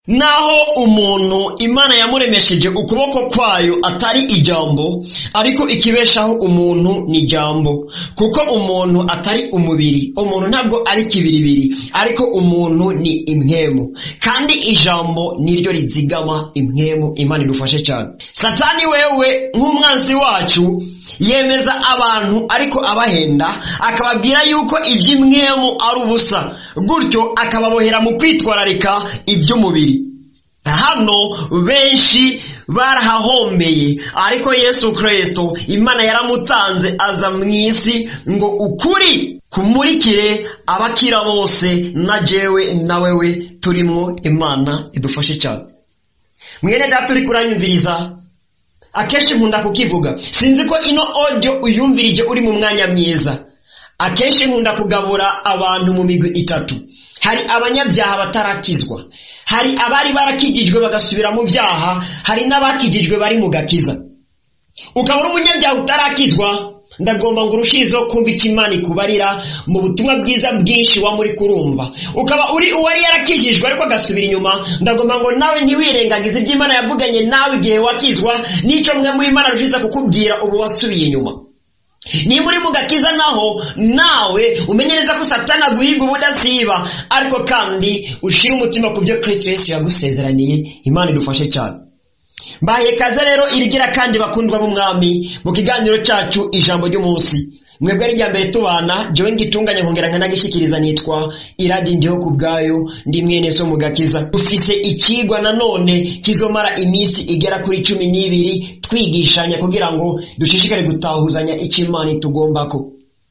naho umuntu imana yamuremesheje ukuboko kwayo atari ijambo ariko ikibeshaho umuntu ni ijambo kuko umuntu atari umubiri umuntu ntabwo ari kibiribiri ariko umuntu ni imwemu kandi ijambo niryo rizigama imwemu imana idufashe cyane satani wewe nk'umwanzi wacu yemeza abantu ariko abahenda akababwira yuko iby'imwemu ari ubusa gutyo akababohera mu kwitwararika iby'umubiri hano benshi barahahombeye ariko yesu kirisito imana yaramutanze aza mu isi ngo ukuri kumurikire abakira bose na jewe na wewe turimo imana idufashe cyane mwene data uri kuranyumviriza akenshi nkunda kukivuga sinzi ko ino audio uyumvirije uri mu mwanya mwiza akenshi nkunda kugabura abantu mu migwi itatu hari abanyabyaha batarakizwa hari abari barakijijwe bagasubira mu byaha hari n'abakijijwe bari mu gakiza ukaba uri umunyabyaha utarakizwa ndagomba ngo urushirizeho kumva icyo imana ikubarira mu butumwa bwiza bwinshi wa muri kurumva ukaba uri uwari yarakijijwe ariko agasubira inyuma ndagomba ngo nawe ntiwirengagize ibyo imana yavuganye nawe igihe wakizwa n'icyo mwe mu imana rushize kukubwira ubu wasubiye inyuma niba uri mu gakiza naho nawe umenye neza ko satana aguhiga ubudasiba ariko kandi ushyire umutima ku byo kirisito yesu yagusezeraniye imana idufashe cyane mbaye kaze rero irigira kandi bakundwa b'umwami mu kiganiro cyacu ijambo ry'umunsi mwebwe ari irya mbere tubana jewe ngitunganya nkongera nkanagishyikiriza nitwa iradi ndiho ku bwayo ndi mwene so mu gakiza dufise ikigwa nanone kizomara iminsi igera kuri cumi n'ibiri twigishanya kugira ngo dushishikare gutahuzanya icyo imana itugombako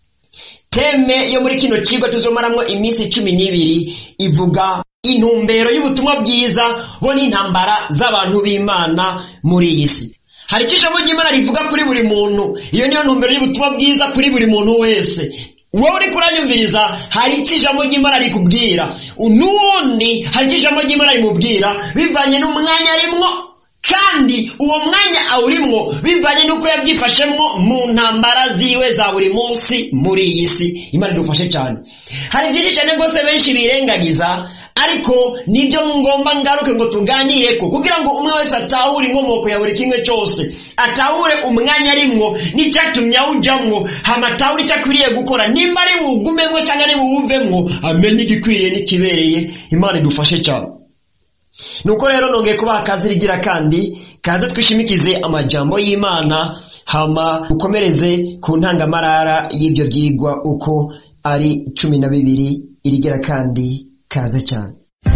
teme yo muri kino kigo tuzomaramwo iminsi cumi n'ibiri ivuga intumbero y'ubutumwa bwiza bo n'intambara z'abantu b'imana muri iyi si hari icyo ijambo ry'imana rivuga kuri buri muntu iyo niyo ntumbero y'ubutumwa bwiza kuri buri muntu wese wowe uri kuranyumviriza hari icyo ijambo ry'imana rikubwira n'ubundi hari icyo ijambo ry'imana rimubwira bivanye n'umwanya arimwo kandi uwo mwanya awurimwo bivanye n'uko yabyifashemwo mu ntambara ziwe za buri munsi muri iyi si imana idufashe cyane hari byinshi cyane rwose benshi birengagiza ariko nibyo ngomba ngaruke ngo tuganire ko kugira ngo umwe wese atahure inkomoko ya buri kimwe cyose atahure umwanya arimwo n'icyatumye awujamwo hama atahure icyo akwiriye gukora nimba ari buwugumemwo cyangwa ari buwuvemwo amenye igikwiriye n'ikibereye imana idufashe cyane nuko rero nongeye kubaha akazi rigira kandi kaze twishimikize amajambo y'imana hama ukomereze ku ntangamarara y'ibyo byigwa uko ari cumi na bibiri irigira kandi kaze cyane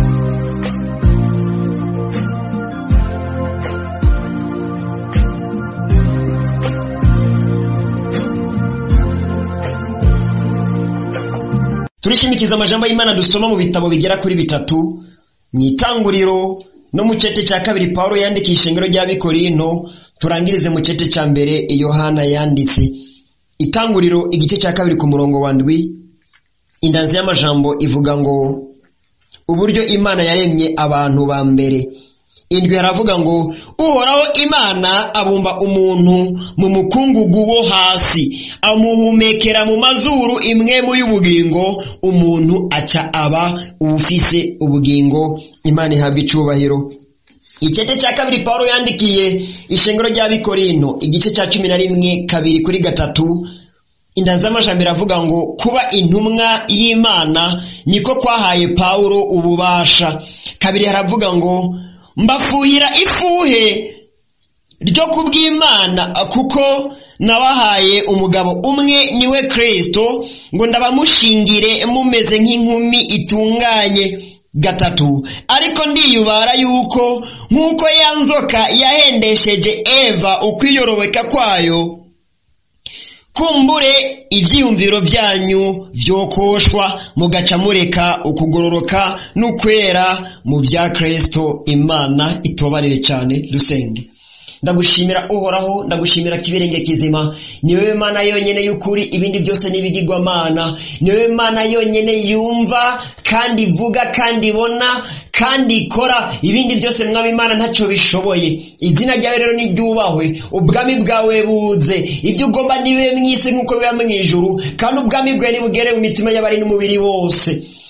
turishimikiza amajambo y'imana dusoma mu bitabo bigera kuri bitatu mu itanguriro no mu cete cya kabiri paul yandikisha ishingiro ry'abikorinto turangirize mu cete cya mbere yohana yanditse itanguriro igice cya kabiri ku murongo wa ndwi indanzi y'amajambo ivuga ngo uburyo imana yaremye abantu ba mbere indwi haravuga ngo uhoraho imana abumba umuntu mu mukungugu wo hasi amuhumekera mu mazuru imwe mu y'ubugingo umuntu aca aba ubufise ubugingo imana ihabwa icubahiro icyete cya kabiri paul yandikiye ishengero ry'abikorino igice cya cumi na rimwe kabiri kuri gatatu inda z'amajambo iravuga ngo kuba intumwa y'imana niko kwahaye pawulo ububasha kabiri haravuga ngo mbafuhira ifuhe ryo kubw'imana kuko nabahaye umugabo umwe niwe kristo ngo ndabamushingire mumeze nk'inkumi itunganye gatatu ariko ndiyubara yuko nk'uko ya nzoka yahendesheje eva ukwiyorobeka kwayo kumbure ibyiyumviro byanyu byokoshwa mugaca mureka ukugororoka n'ukwera mu bya kirisito imana itobarire cyane dusenge ndagushimira uhoraho ndagushimira kibirenge kizima niwe mana yonyine y'ukuri ibindi byose n'ibigirwamana niwe mana yonyine yumva kandi ivuga kandi ibona kandi ikora ibindi byose mwami imana ntacyo bishoboye izina ryawe rero niryubahwe ubwami bwawe buze ibyo ugomba nibe mu isi nk'uko biba mu ijuru kandi ubwami bwawe nibugere mu mitima y'abari n'umubiri wose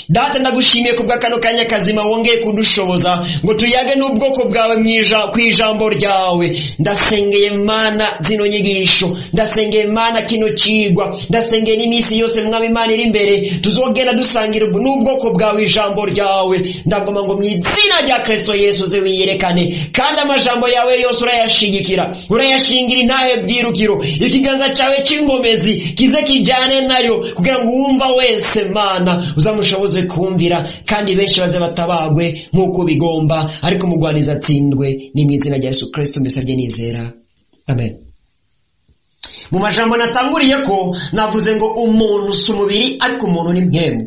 data ndagushimiye kubwa kano kanya kazima wongeye kudushoboza ngo tuyage n'ubwoko bwawe ku ijambo ryawe ndasengeye mana zino nyigisho ndasengeye mana kino cigwa ndasengeye n'iminsi yose mwami imana iri imbere tuzogenda dusangira n'ubwoko bwawe ijambo ryawe ndagoma ngo mu izina rya kristo yesu uze wiyerekane kandi amajambo yawe yose urayashigikira urayashingira intahe bwirukiro ikiganza cyawe c'ingomezi kize kijane nayo kugira ngo uwumva wese mana uzamushoboze kumvira kandi benshi baze batabagwe nk'uko bigomba ariko umugwaniza atsindwe ni mu izina rya yesu kristo mbisabye nizera amen mu majambo natanguriye ko navuze ngo umuntu si umubiri ariko umuntu ni mpemu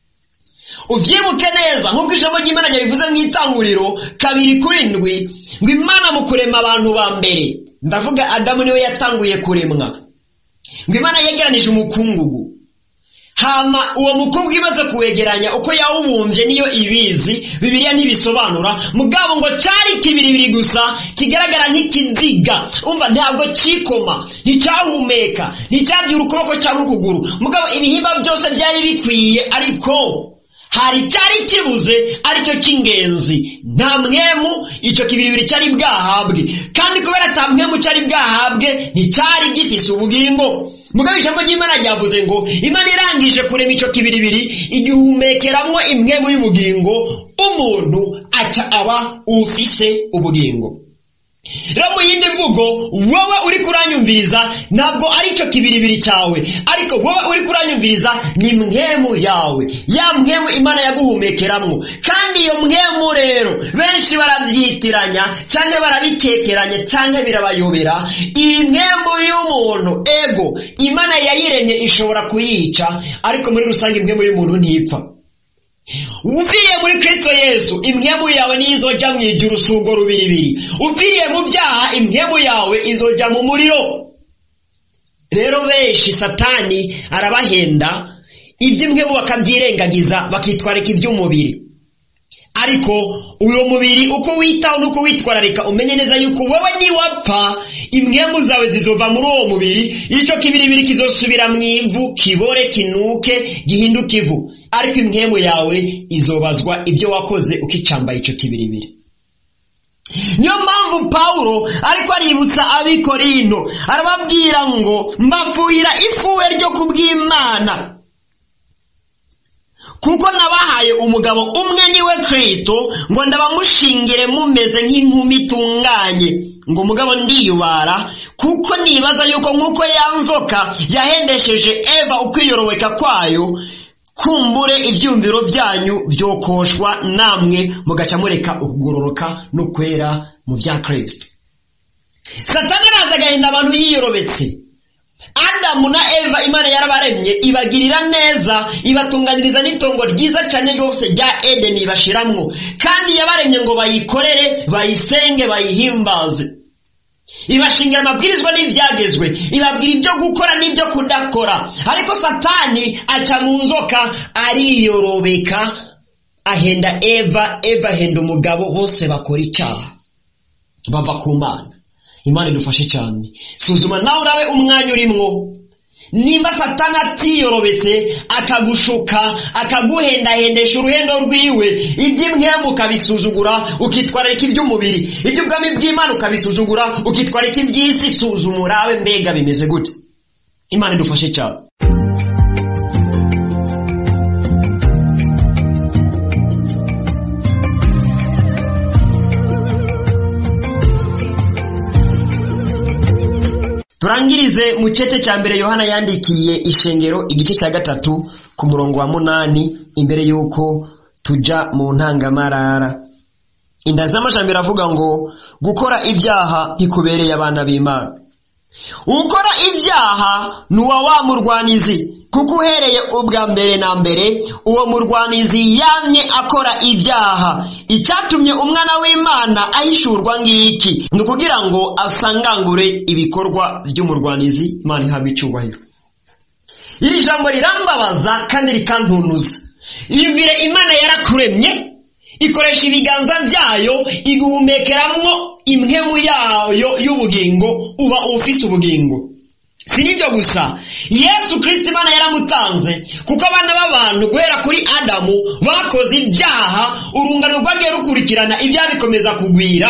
uvyibuke neza nk'uko ijambo ry'imana ryabivuze mu itanguriro kabiri kuri ndwi ngo imana mu kurema abantu ba mbere ndavuga adamu niwe yatanguye kuremwa ngo imana yegeranije umukungugu hama uwo mukobwa imaze kuwegeranya uko yawubumbye niyo ibizi bibiliya ntibisobanura mugabo ngo cyari kibiribiri gusa kigaragara nk'ikiziga umva ntabwo cikoma nticyahumeka nticyabyura ukuboko cyangwa ukuguru mugabo ibihimba byose byari bikwiye ariko hari cyari kibuze aricyo cy'ingenzi nta mwemu icyo kibiribiri cyari bwahabwe kandi kubera ata mwemu cyari bwahabwe nticyari gifise ubugingo mugabo ijambo ry'imana ryavuze ngo imana irangije kurema icyo kibiribiri igihumekeramwo imwemu y'ubugingo umuntu aca aba ufise ubugingo rero mu yindi mvugo wowe uri kuranyumviriza ntabwo ari cyo kibiribiri cyawe ariko wowe uri kuranyumviriza ni mwemu yawe ya mwemu imana yaguhumekeramwo kandi iyo mwemu rero benshi barabyitiranya cyangwa barabikekeranya cyangwa birabayobera iyi mwemu y'umuntu ego imana yayiremye ishobora kuyica ariko muri rusange imwemu y'umuntu ntipfa upfiriye muri kristo yesu imwemu yawe niyo izoja mu ijuru usugo rubiribiri upfiriye mu byaha imwemu yawe izoja mu muriro rero benshi satani arabahenda iby'imwemu bakabyirengagiza bakitwarika iby'umubiri ariko uyu mubiri uko witaho n'uko witwararika umenye neza yuko wowe niwapfa imwemu zawe zizova muri uwo mubiri icyo kibiribiri kizosubira mu ivu kibore kinuke gihinduke ivu ariko imwemu yawe izobazwa ibyo wakoze ukicambaye icyo kibiribiri niyo mpamvu pawulo ariko aributsa abikorino arababwira ngo mbafuhira ifuwe ryo kubw'imana kuko nabahaye umugabo umwe niwe kristo ngo ndabamushingire mumeze nk'inkumi itunganye ngo umugabo ndiyubara kuko nibaza yuko nk'uko yanzoka yahendesheje eva ukwiyorobeka kwayo kumbure ibyumviro byanyu byokoshwa namwe mugaca mureka ukugororoka no kwera mu bya kristo satani araza agahinda abantu yiyorobetse adamu na eva imana yarabaremye ibagirira neza ibatunganiriza n'itongo ryiza cyane ryose rya edeni ibashiramwo kandi yabaremye ngo bayikorere bayisenge bayihimbaze ibashingira amabwirizwa n'ibyagezwe ibabwira ibyo gukora n'ibyo kudakora ariko satani aca mu nzoka ariyorobeka ahenda eva eva ahenda umugabo bose bakora icyaha bava ku mana imana idufashe cyane suzuma nawe urabe umwanya urimwo nimba satani atiyorobetse akagushuka akaguhendahendesha uruhendo rwiwe iby'imwemu ukabisuzugura ukitwararika iby'umubiri iby'ubwami bw'imana ukabisuzugura ukitwararika iby'isi suzuma urabe mbega bimeze gute imana idufashe cyane turangirize mu cece cya mbere yohana yandikiye ishengero igice cya gatatu ku murongo wa munani imbere y'uko tuja mu ntangamarara inda z'amajambere avuga ngo gukora ibyaha ntikubereye abana b'imana ukora ibyaha ni uwa wa murwanizi kuko uhereye ubwa mbere na mbere uwo murwanizi yamye akora ibyaha icyatumye umwana w'imana ahishurwa ngiki ni ukugira ngo asangangure ibikorwa by'umurwanizi imana ihabwa icyubahiro iri jambo rirambabaza kandi rikantunuza iyumvire imana yarakuremye ikoresha ibiganza byayo iguhumekeramwo imwemu yayo y'ubugingo uba ufise ubugingo si n'ibyo gusa yesu kirisiti imana yaramutanze kuko abana b'abantu guhera kuri adamu bakoze ibyaha urungano rwagiye rukurikirana ibyaha bikomeza kugwira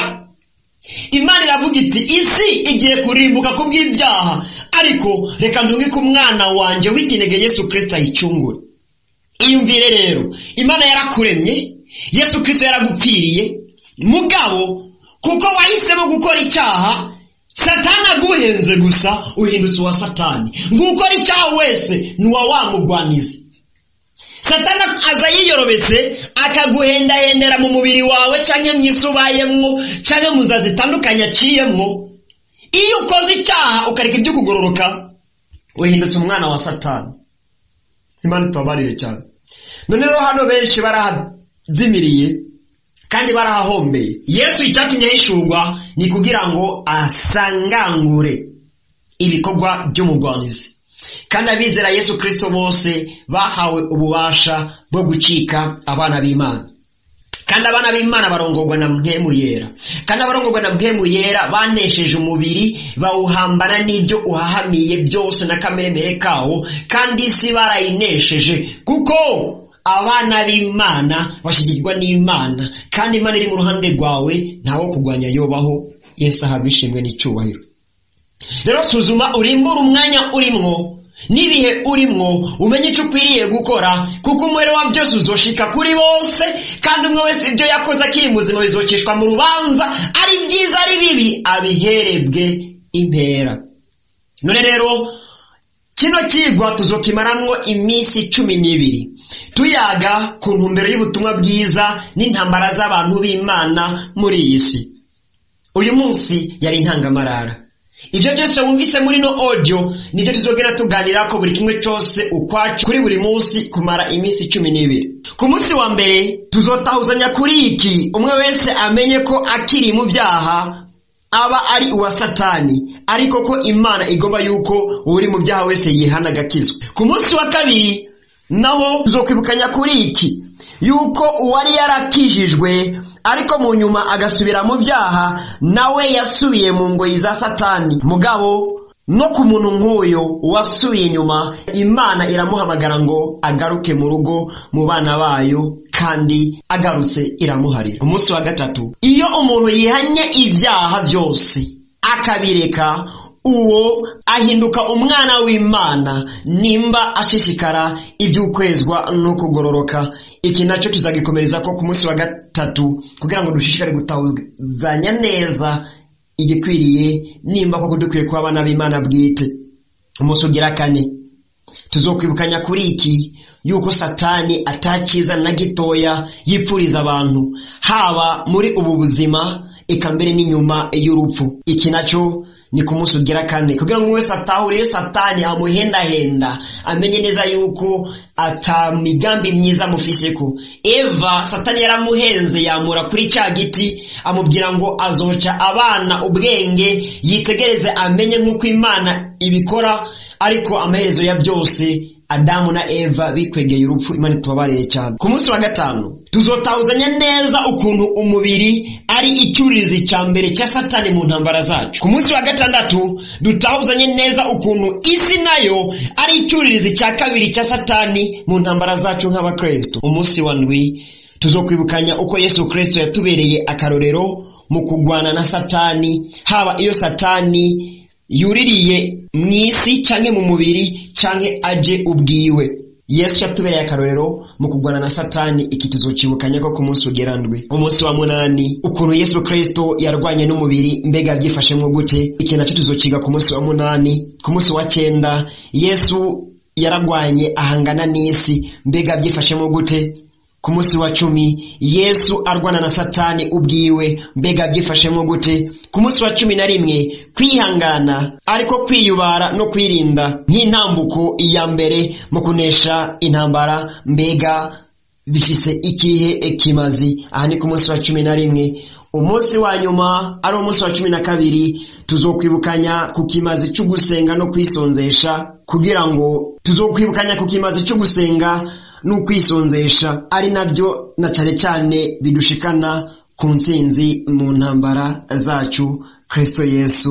imana iravuga iti isi igiye kurimbuka ku bw'ibyaha ariko reka ndunge ko umwana wanjye w'ikinege yesu kirisiti ayicungure iyumvire rero imana yarakuremye yesu kirisito yaragupfiriye mugabo kuko wahisemo gukora icyaha satani aguhenze gusa uhindutse uwa satani ngo ukora icyaha wese ni uwa wamugwaniza satani aza yiyorobetse akaguhendahendera mu mubiri wawe cyangwa mu isi ubayemwo cyangwa mu nzira zitandukanye aciyemwo iyo ukoze icyaha ukareka ibyo kugororoka uhindutse umwana wa satani imana itubabarire cyane none rero hano benshi barahazimiriye kandi barahahombeye yesu icyatumye ahishurwa ni kugira ngo asangangure ibikorwa by'umugwanizi kandi abizera yesu kirisito bose bahawe ububasha bwo gucika abana b'imana kandi abana b'imana barongorwa na mpemu yera kandi abarongorwa na mpemu yera banesheje umubiri bawuhambana n'ibyo uhahamiye byose na kameremere kawo kandi isi barayinesheje kuko abana b'imana bashyigirwa n'imana kandi imana iri mu ruhande rwawe ntawo kurwanya yobaho yesu ahabwa ishimwe n'icyubahiro rero suzuma urimbure umwanya urimwo n'ibihe urimwo umenye icyo ukwiriye gukora kuko umubare wa byose uzoshika kuri bose kandi umwe wese ibyo yakoze akiri muzima bizokishwa mu rubanza ari byiza ari bibi abiherebwe impera none rero kino kigwa tuzokimaramwo iminsi cumi n'ibiri tuyaga ku ntumbero y'ubutumwa bwiza n'intambara z'abantu b'imana muri iyi si uyu munsi yari intangamarara ibyo byose wumvise muri no audio nibyo tuzogera tuganira ko buri kimwe cyose ukwacu kuri buri munsi kumara iminsi cumi n'ibiri ku munsi wa mbere tuzotahuzanya kuri iki umwe wese amenye ko akiri mu byaha aba ari uwa satani ariko ko imana igomba yuko uri mu byaha wese yihana agakizwa ku munsi wa kabiri naho tuzokwibukanya kuri iki yuko uwari yarakijijwe ariko mu nyuma agasubira mu byaha nawe yasubiye mu ngoyi za satani mugabo no ku muntu nk'uyu wasubiye inyuma imana iramuhamagara ngo agaruke mu rugo mu bana bayo kandi agarutse iramuharira umunsi wa gatatu iyo umuntu yihanye ibyaha byose akabireka uwo ahinduka umwana w'imana nimba ashishikara iby'ukwezwa no kugororoka iki nacyo tuzagikomereza ko ku munsi wa gatatu kugira ngo dushishikare gutahuzanya neza igikwiriye nimba koko dukwiye kuba abana b'imana bwite umunsi ugira kane tuzokwibukanya kuri iki yuko satani atakiza na gitoya yipfuriza abantu haba muri ubu buzima eka mbere n'inyuma y'urupfu iki nacyo ni ku munsi ugira kane kugira ngo wese atahure iyo satani amuhendahenda amenye neza yuko atamigambi myiza amufise ko eva satani yaramuhenze yamura kuri cya giti amubwira ngo azoca abana ubwenge yitegereze amenye nk'uko imana ibikora ariko amaherezo ya byose adamu na eva bikwegeye urupfu imana itubabarire cyane ku munsi wa gatanu tuzotahuzanya neza ukuntu umubiri ari icyuririzi cya mbere cya satani mu ntambara zacu ku munsi wa gatandatu dutahuzanye neza ukuntu isi nayo ari icyuririzi cya kabiri cya satani mu ntambara zacu nk'abakristo umunsi wa ndwi tuzokwibukanya uko yesu kristo yatubereye akarorero mu kugwana na satani haba iyo satani yuririye mu isi cyangwa mu mubiri cyangwa aje ubwiwe yesu yatubereye akarorero mu kurwana na satani iki tuzocibukanya ko ku munsi ugerandwe umunsi wa munani ukuntu yesu kristo yarwanye n'umubiri mbega byifashemwo gute iki nacyo tuzociga ku munsi wa munani ku munsi wa cyenda yesu yaragwanye ahangana n'isi mbega byifashemo gute ku munsi wa cumi yesu arwana na satani ubwiwe mbega byifashemo gute ku munsi wa cumi na rimwe kwihangana ariko kwiyubara no kwirinda nk'intambuko iya mbere mu kunesha intambara mbega bifise ikihe kimazi aha ni ku munsi wa cumi na rimwe umunsi wa nyuma ari umunsi wa cumi na kabiri tuzokwibukanya ku kimazi cyo gusenga no kwisonzesha kugira ngo tuzokwibukanya ku kimazi cyo gusenga n'ukwisonzesha ari nabyo na cyane cyane bidushikana ku ntsinzi mu ntambara zacu kristo yesu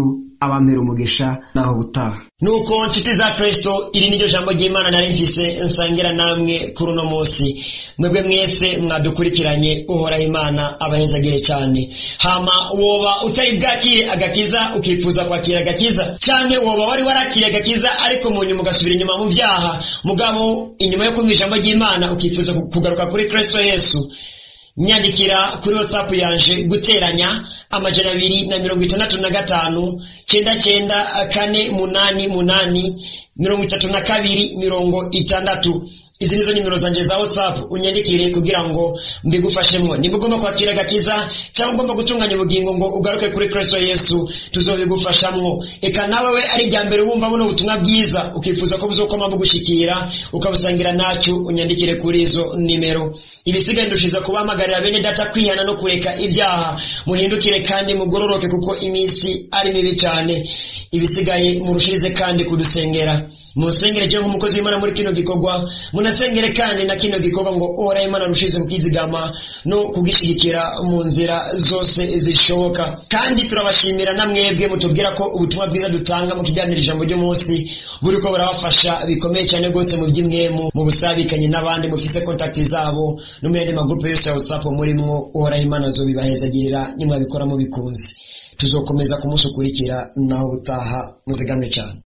abampera umugisha naho butaha nuko nshuti za kristo iri niryo jambo ry'imana nari mfise nsangira namwe kuri uno munsi mwebwe mwese mwadukurikiranye uhoraho imana abahezagire cyane hama woba utari bwakire agakiza ukifuza kwakira agakiza canke woba wari warakiriye agakiza ariko mu nyuma ugasubira inyuma mu vyaha mugabo inyuma yo kumva ijambo ry'imana ukifuza kugaruka kuri kristo yesu nyandikira kuri whatsapp yanje guteranya amajana abiri na mirongo itandatu na gatanu cyenda cyenda kane munani munani mirongo itatu na kabiri mirongo itandatu izi nizo nimero zanje za whatsapp unyandikire kugira ngo mbigufashemwo nimba ugomba kwakira agakiza cyangwa ugomba gutunganya ubugingo ngo ugaruke kuri kristo yesu tuzobigufashamwo eka nawe we ari irya mbere wumva buno butumwa bwiza ukifuza ko buzokoma bugushikira ukabusangira nacyo unyandikire kuri izo nimero ibisigaye ndushiza kubahamagarira bene data kwihana no kureka ibyaha muhindukire kandi mugororoke kuko iminsi ari mibi cyane ibisigaye murushirize kandi kudusengera musengere cyangwa umukozi w'imana muri kino gikorwa munasengere kandi na kino gikorwa ngo ora imana rushize kukizigama no kugishigikira mu nzira zose zishoboka kandi turabashimira na mwebwe mutubwira ko ubutumwa bwiza dutanga mu kiganiro ijambo ry'umunsi buri ko burabafasha bikomeye cyane rwose mu by'imwemu mu busabikanye n'abandi mufise kontakti zabo no mu yandi magurupe yose ya whatsapp murimwo uhoraho imana zo bibahezagirira nimwabikora mubikunze tuzokomeza ku munsi ukurikira naho gutaha muzigamwe cyane